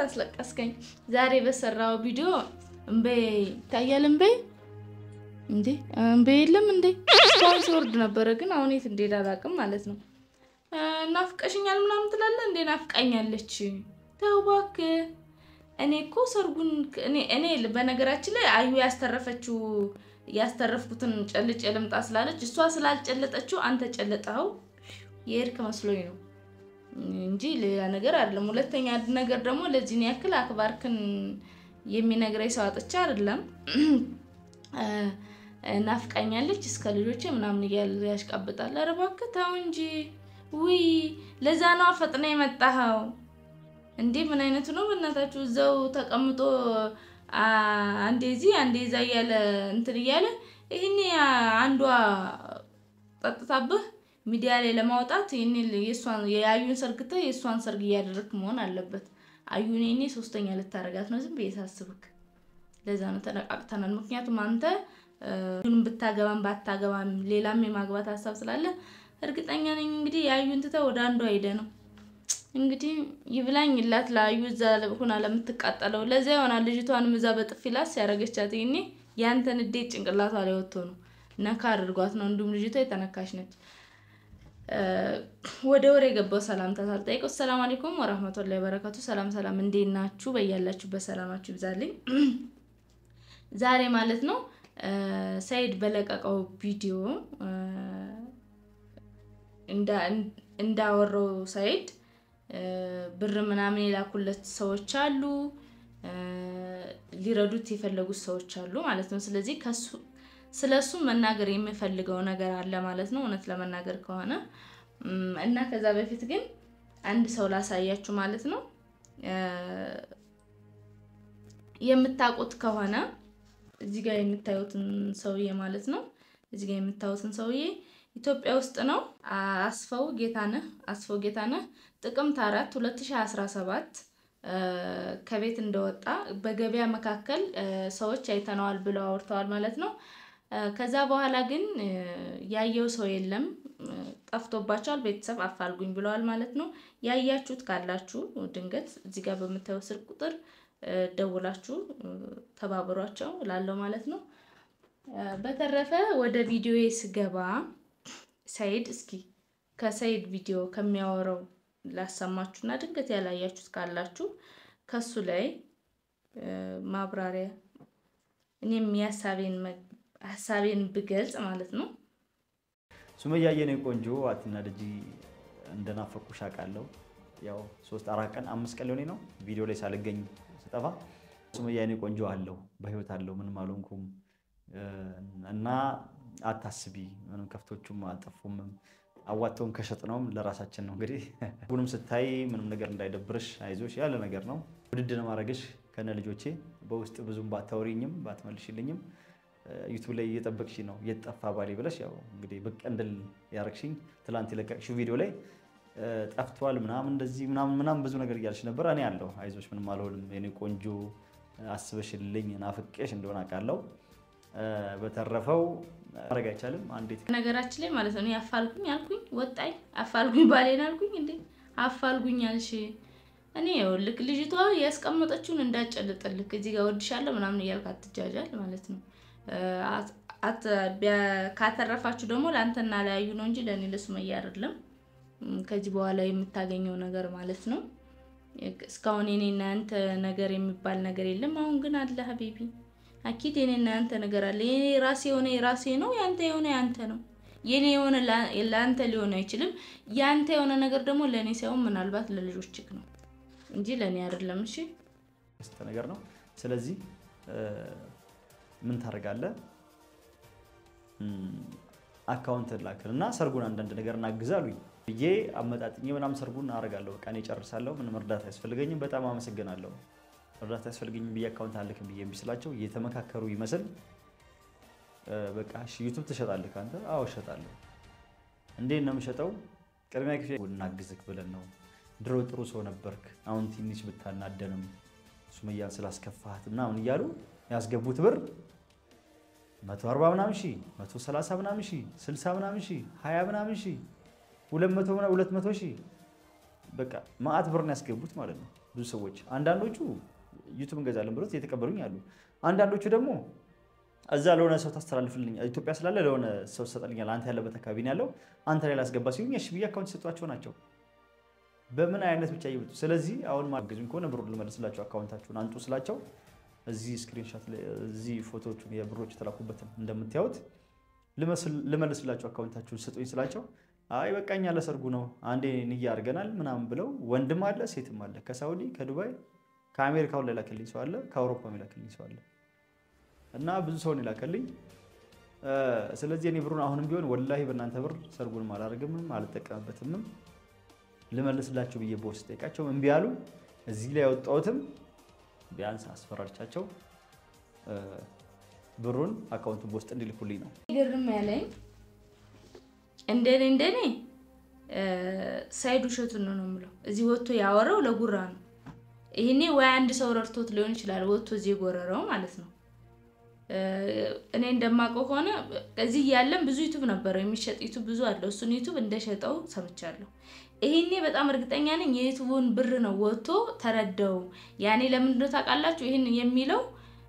አስለቀስከኝ። ዛሬ በሰራው ቪዲዮ እምቤ ይታያል። እምቤ እንዴ እምቤ የለም እንዴ እስካሁን ሲወርድ ነበረ፣ ግን አሁን የት እንደሄደ አላውቅም ማለት ነው። ናፍቀሽኛል ምናምን ትላለህ እንዴ? ናፍቃኛለች። ተው እባክህ። እኔ እኮ ሰርጉን እኔ በነገራችን ላይ አዩ ያስተረፈችው ያስተረፍኩትን ጨልጬ ልምጣ ስላለች እሷ ስላልጨለጠችው አንተ ጨለጠኸው የሄድክ መስሎኝ ነው እንጂ ሌላ ነገር አይደለም። ሁለተኛ ነገር ደግሞ ለዚህን ያክል አክባርክን የሚነግረኝ ሰው አጥቻ አይደለም። ናፍቃኛለች እስከ ልጆቼ ምናምን እያለ ያሽቃብጣል። ኧረ እባክህ ተው እንጂ ውይ፣ ለዛ ነዋ ፈጥና የመጣኸው እንዴ! ምን አይነቱ ነው በእናታችሁ? እዛው ተቀምጦ አንዴ እዚህ አንዴ እዛ እያለ እንትን እያለ ይህኔ አንዷ ጠጥታብህ ሚዲያ ላይ ለማውጣት ይህን የአዩን ሰርግተህ የእሷን ሰርግ እያደረግክ መሆን አለበት። አዩን ይኔ ሶስተኛ ልታረጋት ነው ዝም ብዬ ሳስብክ። ለዛ ነው ተነቃቅተናል። ምክንያቱም አንተ ብታገባም ባታገባም ሌላም የማግባት ሀሳብ ስላለ እርግጠኛ ነኝ እንግዲህ የአዩን ትተህ ወደ አንዷ ሄደ ነው እንግዲህ ይብላኝ ላት ለአዩ እዛ ሁና ለምትቃጠለው ለዚያ ይሆናል። ልጅቷንም እዛ በጥፊ ላስ ያደረገቻት ይኔ ያንተን እንዴት ጭንቅላቷ ላይ ወጥቶ ነው ነካ አድርጓት ነው። እንዲሁም ልጅቷ የተነካሽ ነች። ወደ ወሬ የገባው ሰላምታ ሳልጠይቀው ሰላም አለይኩም ወራህመቱላሂ ወበረካቱ። ሰላም ሰላም፣ እንዴት ናችሁ? በያላችሁበት ሰላማችሁ ይብዛልኝ። ዛሬ ማለት ነው ሰይድ በለቀቀው ቪዲዮ እንዳወራው ሰይድ ብር ምናምን የላኩለት ሰዎች አሉ፣ ሊረዱት የፈለጉት ሰዎች አሉ ማለት ነው። ስለዚህ ከሱ ስለ እሱ መናገር የምፈልገው ነገር አለ ማለት ነው፣ እውነት ለመናገር ከሆነ እና ከዛ በፊት ግን አንድ ሰው ላሳያችሁ ማለት ነው። የምታውቁት ከሆነ እዚህ ጋር የምታዩትን ሰውዬ ማለት ነው። እዚህ ጋር የምታዩትን ሰውዬ ኢትዮጵያ ውስጥ ነው። አስፋው ጌታነህ አስፋው ጌታነህ ጥቅምት አራት 2017 ከቤት እንደወጣ በገበያ መካከል ሰዎች አይተነዋል ብለው አውርተዋል ማለት ነው። ከዛ በኋላ ግን ያየው ሰው የለም፣ ጠፍቶባቸዋል። ቤተሰብ አፋልጉኝ ብለዋል ማለት ነው። ያያችሁት ካላችሁ ድንገት እዚህ ጋር በምታየው ስልክ ቁጥር ደውላችሁ ተባብሯቸው ላለው ማለት ነው። በተረፈ ወደ ቪዲዮዬ ስገባ ሰይድ እስኪ ከሰይድ ቪዲዮ ከሚያወራው ላሰማችሁና ድንገት ያላያችሁት ካላችሁ ከሱ ላይ ማብራሪያ እኔም ሀሳቤን ብገልጽ ማለት ነው። ሱመያ የኔ ቆንጆ አትናደጂ፣ እንደናፈቁሽ አውቃለሁ። ያው ሶስት አራት ቀን አምስት ቀን ሊሆኔ ነው ቪዲዮ ላይ ሳልገኝ ስጠፋ። ሱመያ የኔ ቆንጆ አለው በህይወት አለው ምንም አልሆንኩም እና አታስቢ፣ ምንም ከፍቶቹም አልጠፉም። አዋተውን ከሸጥ ነውም ለራሳችን ነው እንግዲህ። ሁሉም ስታይ ምንም ነገር እንዳይደብርሽ አይዞሽ ያለ ነገር ነው። ውድድ ማድረግሽ ከነ ልጆቼ በውስጥ ብዙም ባታወሪኝም ባትመልሽልኝም ዩቱብ ላይ እየጠበቅሽ ነው እየጠፋ ባሌ ብለሽ ያው እንግዲህ ብቅ እንድል ያረግሽኝ ትላንት የለቀቅሽው ቪዲዮ ላይ ጠፍቷል ምናምን እንደዚህ ምናምን ምናምን ብዙ ነገር እያልሽ ነበር። እኔ አለሁ አይዞሽ፣ ምንም አልሆንም የኔ ቆንጆ አስበሽልኝ ናፍቄሽ እንደሆነ አውቃለሁ። በተረፈው ማድረግ አይቻልም። አንዴት ነገራችን ላይ ማለት ነው አፋልጉኝ አልኩኝ ወጣኝ፣ አፋልጉኝ ባሌን አልኩኝ እንዴ አፋልጉኝ አልሽ። እኔ ይኸውልህ ልጅቷ ያስቀመጠችውን እንዳጨልጥልክ እዚህ ጋር ወድሻለሁ ምናምን እያልክ አትጃጃል ማለት ነው። ካተረፋችሁ ደግሞ ለአንተና ለያዩ ነው እንጂ ለእኔ ለሱመያ አይደለም። ከዚህ በኋላ የምታገኘው ነገር ማለት ነው። እስካሁን የኔና ያንተ ነገር የሚባል ነገር የለም። አሁን ግን አለ ሀቢቢ አኪድ የኔና ያንተ ነገር አለ። የኔ ራሴ የሆነ የራሴ ነው፣ ያንተ የሆነ ያንተ ነው። የኔ የሆነ ለአንተ ሊሆን አይችልም። ያንተ የሆነ ነገር ደግሞ ለእኔ ሳይሆን ምናልባት ለልጆችህ ነው እንጂ ለእኔ አይደለም። እሺ ነገር ነው። ስለዚህ ምን ታደርጋለህ? አካውንት ላክል እና ሰርጉን አንዳንድ ነገር እናግዝ አሉኝ ብዬ አመጣጥኜ ምናምን ሰርጉን አደርጋለሁ። በቃ እኔ ጨርሳለሁ። ምንም እርዳታ አያስፈልገኝም። በጣም አመሰግናለሁ። እርዳታ ያስፈልገኝም ብዬ አካውንት አልክም ብዬ ስላቸው እየተመካከሩ ይመስል በቃ እሺ ዩቱብ ትሸጣለህ ከአንተ? አዎ እሸጣለሁ። እንዴት ነው የምሸጠው? ቅድሚያ ክፍያ እናግዝክ ብለን ነው። ድሮ ጥሩ ሰው ነበርክ፣ አሁን ትንሽ ብታናደንም ሱመያን ስላስከፋት ምናምን እያሉ ያስገቡት ብር መቶ አርባ ምናምን ሺህ መቶ ሰላሳ ምናምን ሺህ ስልሳ ምናምን ሺህ ሀያ ምናምን ሺህ ሁለት መቶ ሁለት መቶ ሺህ በቃ ማአት ብር ነው ያስገቡት ማለት ነው። ብዙ ሰዎች። አንዳንዶቹ ዩቱብ እንገዛለን ብሎት እየተቀበሉኝ አሉ። አንዳንዶቹ ደግሞ እዛ ለሆነ ሰው ታስተላልፍልኝ ኢትዮጵያ ስላለ ለሆነ ሰው ትሰጠልኛል፣ አንተ ያለበት አካባቢ ነው ያለው፣ አንተ ላይ ላስገባ ሲሉኝ እሺ ብዬ አካውንት የሰጧቸው ናቸው። በምን አይነት ብቻ ይብጡ። ስለዚህ አሁን ማገዙኝ ከሆነ ብሩን ልመልስላቸው፣ አካውንታችሁን አንጡ ስላቸው እዚህ ስክሪንሻት እዚህ ፎቶዎቹን የብሮች የተላኩበትን እንደምታዩት ልመልስላቸው አካውንታችሁን ስጡኝ ስላቸው አይ በቃኛ ለሰርጉ ነው አንዴ ንያ አድርገናል ምናምን ብለው ወንድም አለ ሴትም አለ ከሳውዲ ከዱባይ ከአሜሪካውን ላይ ላከልኝ ሰው አለ ከአውሮፓ ላከልኝ ሰው አለ እና ብዙ ሰውን ይላከልኝ። ስለዚህ እኔ ብሩን አሁንም ቢሆን ወላሂ በእናንተ ብር ሰርጉንም አላደርግምም አልጠቀምበትምም ልመልስላቸው ብዬ በውስጥ ጠይቃቸው እምቢ አሉ። እዚህ ላይ ያወጣሁትም ቢያንስ አስፈራርቻቸው ብሩን አካውንቱን በውስጥ እንዲልኩልኝ ነው። ግርም ያለኝ እንደኔ እንደኔ ሳይድ ውሸቱን ነው ነው የምለው። እዚህ ወጥቶ ያወራው ለጉራ ነው። ይህኔ ወይ አንድ ሰው ረድቶት ሊሆን ይችላል ወጥቶ እዚህ የጎረረው ማለት ነው። እኔ እንደማውቀው ከሆነ እዚህ ያለን ብዙ ዩቱብ ነበረው የሚሸጥ ዩቱብ ብዙ አለው። እሱን ዩቱብ እንደሸጠው ሰምቻለሁ። ይሄኔ በጣም እርግጠኛ ነኝ የዩቱቡን ብር ነው ወጥቶ ተረዳው። ያኔ ለምንድነው ታውቃላችሁ? ይህን የሚለው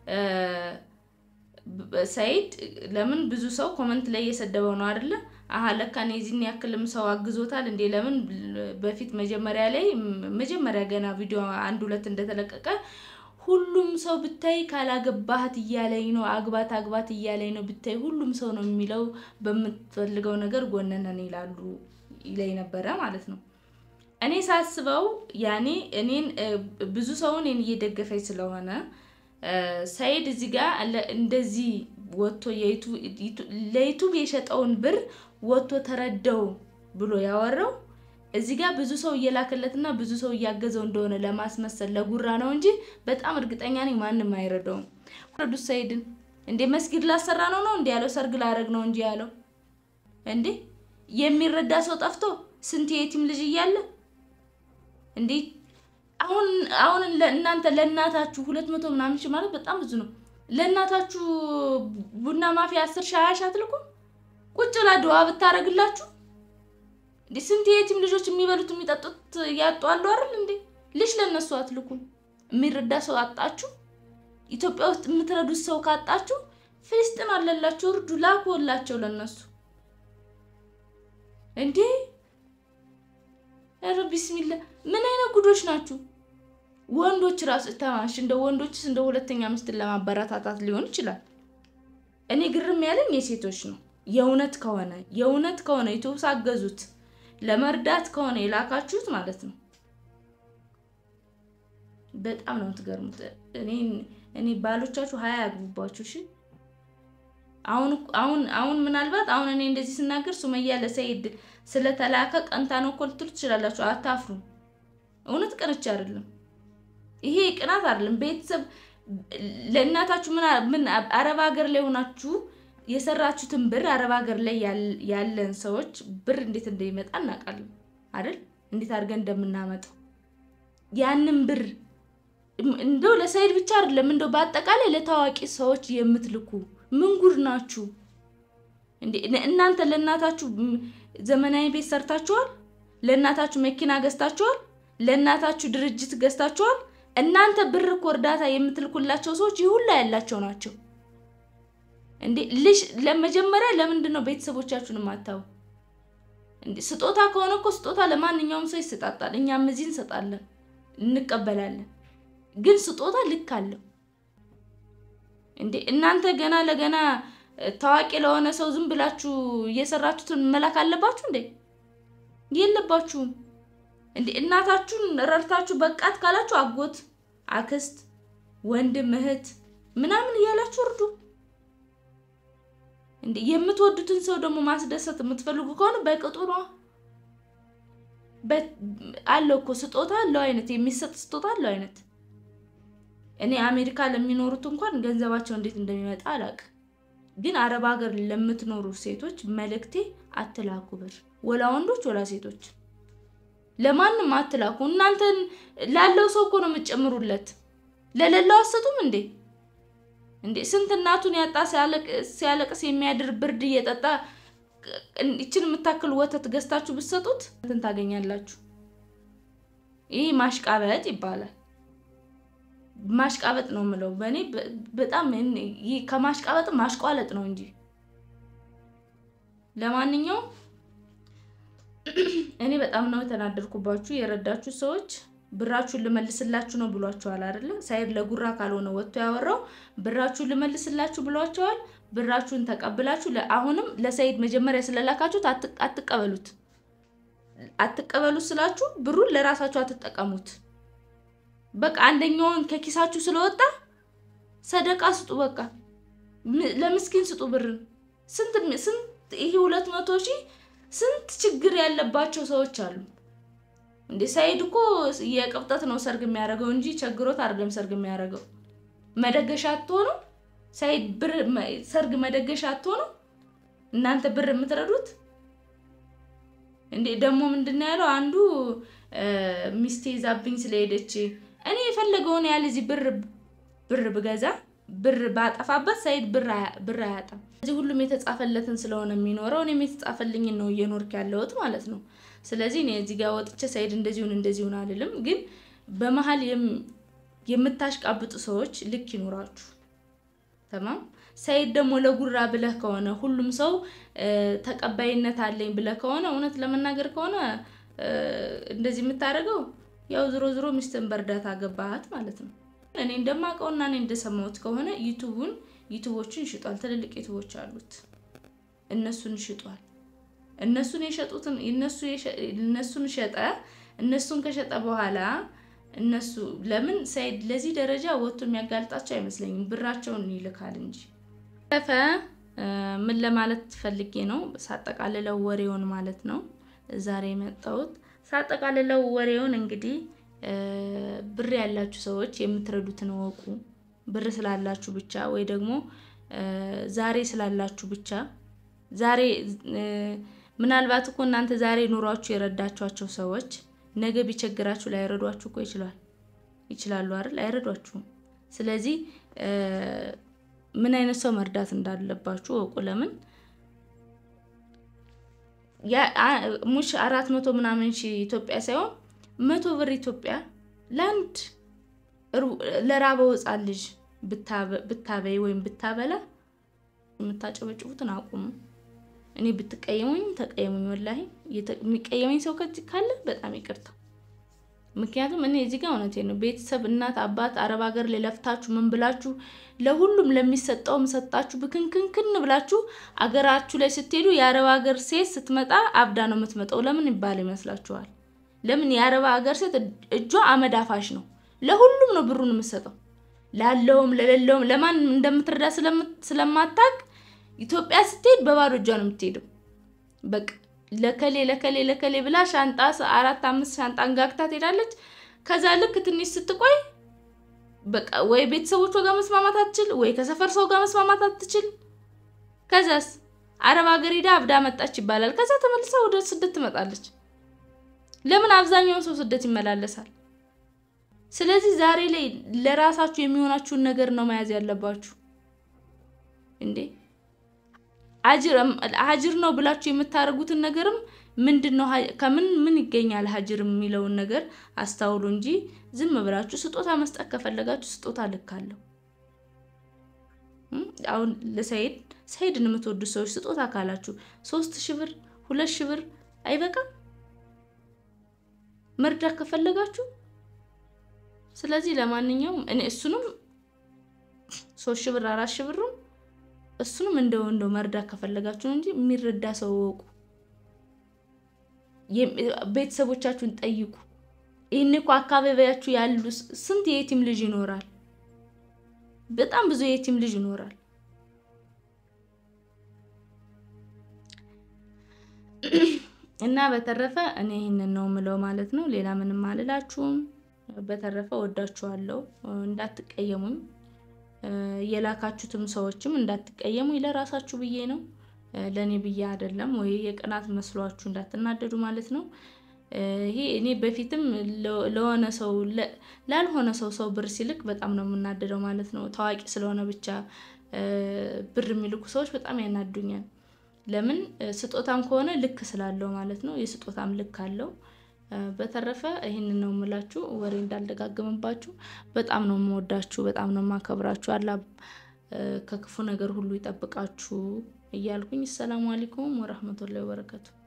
ሰይድ ለምን ብዙ ሰው ኮመንት ላይ እየሰደበው ነው አይደለ? አሀ ለካ እኔ የዚህን ያክልም ሰው አግዞታል እንዴ? ለምን በፊት መጀመሪያ ላይ መጀመሪያ ገና ቪዲዮ አንድ ሁለት እንደተለቀቀ ሁሉም ሰው ብታይ ካላገባህት እያለኝ ነው፣ አግባት አግባት እያለኝ ነው ብታይ ሁሉም ሰው ነው የሚለው በምትፈልገው ነገር ጎነነን ይላሉ ይለኝ ነበረ ማለት ነው። እኔ ሳስበው ያኔ እኔን ብዙ ሰውን እኔን እየደገፈኝ ስለሆነ ሰይድ እዚህ ጋር እንደዚህ ወጥቶ ለዩቱብ የሸጠውን ብር ወጥቶ ተረዳው ብሎ ያወራው እዚህ ጋር ብዙ ሰው እየላከለትና ብዙ ሰው እያገዘው እንደሆነ ለማስመሰል ለጉራ ነው እንጂ በጣም እርግጠኛ ነኝ ማንም አይረዳውም። ረዱስ ሰይድን እንዴ መስጊድ ላሰራ ነው ነው እንዴ ያለው? ሰርግ ላረግ ነው እንጂ ያለው እንዴ የሚረዳ ሰው ጠፍቶ ስንት የቲም ልጅ እያለ እንዴ አሁን አሁን እናንተ ለእናታችሁ ሁለት መቶ ምናምን ሺህ ማለት በጣም ብዙ ነው። ለእናታችሁ ቡና ማፊያ አስር ሺህ ሀያ ሺህ አትልኩም? ቁጭ ብላ ድዋ ብታረግላችሁ እንዴ ስንት የቲም ልጆች የሚበሉት የሚጠጡት ያጡ አሉ አይደል እንዴ? ልጅ ለእነሱ አትልኩም? የሚረዳ ሰው አጣችሁ? ኢትዮጵያ ውስጥ የምትረዱት ሰው ካጣችሁ ፍልስጥን አለላችሁ፣ እርዱ፣ ላኩላቸው ለነሱ እንዴ ኧረ ቢስሚላ ምን አይነት ጉዶች ናችሁ? ወንዶች ራሱ ተማሽ እንደ ወንዶችስ እንደ ሁለተኛ ሚስትን ለማበረታታት ሊሆን ይችላል። እኔ ግርም ያለኝ የሴቶች ነው። የእውነት ከሆነ የእውነት ከሆነ ዩቱብ ሳገዙት ለመርዳት ከሆነ የላካችሁት ማለት ነው። በጣም ነው የምትገርሙት። እኔ እኔ ባሎቻችሁ ሀያ ያግቡባችሁ። እሺ አሁን አሁን አሁን ምናልባት አሁን እኔ እንደዚህ ስናገር ሱመያ ለሰይድ ስለተላከ ቀንታ ነው እኮ ልትሉ ትችላላችሁ። አታፍሩም። እውነት ቀንቻ አይደለም። ይሄ ቅናት አይደለም። ቤተሰብ ለእናታችሁ ምን አረብ ሀገር ላይ ሆናችሁ የሰራችሁትን ብር አረብ ሀገር ላይ ያለን ሰዎች ብር እንዴት እንደሚመጣ እናውቃለን አይደል? እንዴት አድርገን እንደምናመጣው ያንን ብር እንደው ለሰይድ ብቻ አይደለም፣ እንደው በአጠቃላይ ለታዋቂ ሰዎች የምትልኩ ምን ጉድ ናችሁ እንዴ? እናንተ ለእናታችሁ ዘመናዊ ቤት ሰርታችኋል? ለእናታችሁ መኪና ገዝታችኋል? ለእናታችሁ ድርጅት ገዝታችኋል? እናንተ ብር እኮ እርዳታ የምትልኩላቸው ሰዎች ይህ ሁላ ያላቸው ናቸው እንዴ። ልጅ ለመጀመሪያ ለምንድን ነው ቤተሰቦቻችሁን ማታው? እንዴ ስጦታ ከሆነ እኮ ስጦታ ለማንኛውም ሰው ይሰጣጣል። እኛም እዚህ እንሰጣለን፣ እንቀበላለን። ግን ስጦታ ልክ አለው እንዴ። እናንተ ገና ለገና ታዋቂ ለሆነ ሰው ዝም ብላችሁ እየሰራችሁትን መላክ አለባችሁ እንዴ? የለባችሁም እንዴ። እናታችሁን ረድታችሁ በቃት ካላችሁ አጎት፣ አክስት፣ ወንድም፣ እህት ምናምን እያላችሁ እርዱ እንዴ። የምትወዱትን ሰው ደግሞ ማስደሰት የምትፈልጉ ከሆነ በቅጡ ነው አለው እኮ ስጦታ አለው አይነት የሚሰጥ ስጦታ አለው አይነት። እኔ አሜሪካ ለሚኖሩት እንኳን ገንዘባቸው እንዴት እንደሚመጣ አላውቅም። ግን አረብ ሀገር ለምትኖሩ ሴቶች መልእክቴ አትላኩ ብር፣ ወላ ወንዶች ወላ ሴቶች፣ ለማንም አትላኩ። እናንተን ላለው ሰው እኮ ነው የምትጨምሩለት፣ ለሌላው አሰጡም እንዴ? እንዴ ስንት እናቱን ያጣ ሲያለቅስ የሚያድር ብርድ እየጠጣ ይችን የምታክል ወተት ገዝታችሁ ብትሰጡት እንትን ታገኛላችሁ። ይህ ማሽቃበጥ ይባላል። ማሽቃበጥ ነው የምለው። በእኔ በጣም ከማሽቃበጥ ማሽቋለጥ ነው እንጂ። ለማንኛውም እኔ በጣም ነው የተናደድኩባችሁ። የረዳችሁ ሰዎች ብራችሁን ልመልስላችሁ ነው ብሏቸዋል አይደለ? ሳይድ ለጉራ ካልሆነ ወጥቶ ያወራው ብራችሁን ልመልስላችሁ ብሏቸዋል። ብራችሁን ተቀብላችሁ አሁንም ለሰይድ መጀመሪያ ስለላካችሁት አትቀበሉት። አትቀበሉት ስላችሁ ብሩን ለራሳችሁ አትጠቀሙት። በቃ አንደኛውን ከኪሳችሁ ስለወጣ ሰደቃ ስጡ። በቃ ለምስኪን ስጡ ብርን። ስንት ስንት ይሄ ሁለት መቶ ሺህ ስንት ችግር ያለባቸው ሰዎች አሉ እንዴ! ሰይድ እኮ የቅብጠት ነው ሰርግ የሚያደርገው እንጂ ቸግሮት አይደለም ሰርግ የሚያደርገው። መደገሻ አትሆኑ ሰይድ ብር ሰርግ መደገሻ አትሆኑ እናንተ ብር የምትረዱት እንዴ! ደግሞ ምንድን ነው ያለው አንዱ ሚስቴ ይዛብኝ ስለሄደች እኔ የፈለገውን ያህል እዚህ ብር ብር ብገዛ ብር ባጠፋበት ሰይድ ብር አያጣም። እዚህ ሁሉም የተጻፈለትን ስለሆነ የሚኖረው እኔም የተጻፈልኝን ነው እየኖርክ ያለሁት ማለት ነው። ስለዚህ እኔ እዚህ ጋር ወጥቼ ሰይድ እንደዚሁን እንደዚሁን አልልም። ግን በመሀል የምታሽቃብጡ ሰዎች ልክ ይኖራችሁ። ተማም ሰይድ ደግሞ ለጉራ ብለህ ከሆነ ሁሉም ሰው ተቀባይነት አለኝ ብለህ ከሆነ እውነት ለመናገር ከሆነ እንደዚህ የምታደርገው ያው ዝሮ ዝሮ ሚስትን በእርዳታ ገባሃት ማለት ነው። እኔ እንደማውቀውና እኔ እንደሰማሁት ከሆነ ዩቱቡን ዩቱቦችን ይሽጧል። ትልልቅ ዩቱቦች አሉት፣ እነሱን ይሽጧል። እነሱን የሸጡትን እነሱን ሸጠ። እነሱን ከሸጠ በኋላ እነሱ ለምን ሰይድ ለዚህ ደረጃ ወጥቶ የሚያጋልጣቸው አይመስለኝም። ብራቸውን ይልካል እንጂ ፈ ምን ለማለት ፈልጌ ነው ሳጠቃልለው ወሬውን ማለት ነው ዛሬ የመጣሁት ሳጠቃልለው ወሬውን እንግዲህ ብር ያላችሁ ሰዎች የምትረዱትን እወቁ። ብር ስላላችሁ ብቻ ወይ ደግሞ ዛሬ ስላላችሁ ብቻ ዛሬ ምናልባት እኮ እናንተ ዛሬ ኑሯችሁ የረዳችኋቸው ሰዎች ነገ ቢቸግራችሁ ላይረዷችሁ እኮ ይችላል ይችላሉ አይደል? አይረዷችሁም። ስለዚህ ምን አይነት ሰው መርዳት እንዳለባችሁ እወቁ። ለምን ሙሽ አራት መቶ ምናምን ሺህ ኢትዮጵያ ሳይሆን መቶ ብር ኢትዮጵያ ለአንድ ለራበው ሕፃን ልጅ ብታበይ ወይም ብታበላ የምታጨበጭቡትን አቁሙ። እኔ ብትቀየሙኝ ተቀየሙኝ። ወላሂ የሚቀየመኝ ሰው ካለ በጣም ይቅርታ። ምክንያቱም እኔ እዚህ ጋር እውነቴ ነው። ቤተሰብ እናት፣ አባት አረብ ሀገር ላይ ለፍታችሁ ምን ብላችሁ ለሁሉም ለሚሰጠውም ሰጣችሁ ብክንክንክን ብላችሁ አገራችሁ ላይ ስትሄዱ የአረብ ሀገር ሴት ስትመጣ አብዳ ነው የምትመጣው። ለምን ይባል ይመስላችኋል? ለምን የአረብ ሀገር ሴት እጇ አመድ አፋሽ ነው። ለሁሉም ነው ብሩን የምትሰጠው፣ ላለውም ለሌለውም ለማን እንደምትረዳ ስለማታቅ ኢትዮጵያ ስትሄድ በባዶ እጇ ነው የምትሄደው። በቃ ለከሌ ለከሌ ለከሌ ብላ ሻንጣ አራት አምስት ሻንጣ አንጋግታ ትሄዳለች። ከዛ ልክ ትንሽ ስትቆይ በቃ ወይ ቤተሰቦቿ ጋር መስማማት አትችል፣ ወይ ከሰፈር ሰው ጋር መስማማት አትችል። ከዛስ አረብ ሀገር ሄዳ አብዳ መጣች ይባላል። ከዛ ተመልሳ ወደ ስደት ትመጣለች። ለምን አብዛኛውን ሰው ስደት ይመላለሳል? ስለዚህ ዛሬ ላይ ለራሳችሁ የሚሆናችሁን ነገር ነው መያዝ ያለባችሁ እንዴ ሀጅር ነው ብላችሁ የምታደርጉትን ነገርም ምንድን ነው ከምን ምን ይገኛል ሀጅር የሚለውን ነገር አስታውሉ እንጂ ዝም ብላችሁ ስጦታ መስጠት ከፈለጋችሁ ስጦታ ልካለሁ። አሁን ለሰይድ ሰይድን የምትወዱ ሰዎች ስጦታ ካላችሁ ሶስት ሺህ ብር ሁለት ሺህ ብር አይበቃም መርዳት ከፈለጋችሁ። ስለዚህ ለማንኛውም እኔ እሱንም ሶስት ሺህ ብር አራት ሺህ ብርም እሱንም እንደው እንደው መርዳት ከፈለጋችሁ እንጂ የሚረዳ ሰው እወቁ። ቤተሰቦቻችሁን ጠይቁ። ይህን እኮ አካባቢያችሁ ያሉ ስንት የየቲም ልጅ ይኖራል። በጣም ብዙ የየቲም ልጅ ይኖራል። እና በተረፈ እኔ ይህንን ነው ምለው ማለት ነው። ሌላ ምንም አልላችሁም። በተረፈ ወዳችኋለሁ። እንዳትቀየሙኝ የላካችሁትም ሰዎችም እንዳትቀየሙ ለራሳችሁ ብዬ ነው፣ ለእኔ ብዬ አይደለም። ወይ የቅናት መስሏችሁ እንዳትናደዱ ማለት ነው። ይሄ እኔ በፊትም ለሆነ ሰው ላልሆነ ሰው ሰው ብር ሲልክ በጣም ነው የምናደደው ማለት ነው። ታዋቂ ስለሆነ ብቻ ብር የሚልኩ ሰዎች በጣም ያናዱኛል። ለምን ስጦታም ከሆነ ልክ ስላለው ማለት ነው። የስጦታም ልክ አለው። በተረፈ ይህንን ነው የምላችሁ፣ ወሬ እንዳልደጋግምባችሁ። በጣም ነው የምወዳችሁ፣ በጣም ነው የማከብራችሁ። አላ ከክፉ ነገር ሁሉ ይጠብቃችሁ እያልኩኝ ሰላሙ አለይኩም ወረህመቱላሂ ወበረከቱ።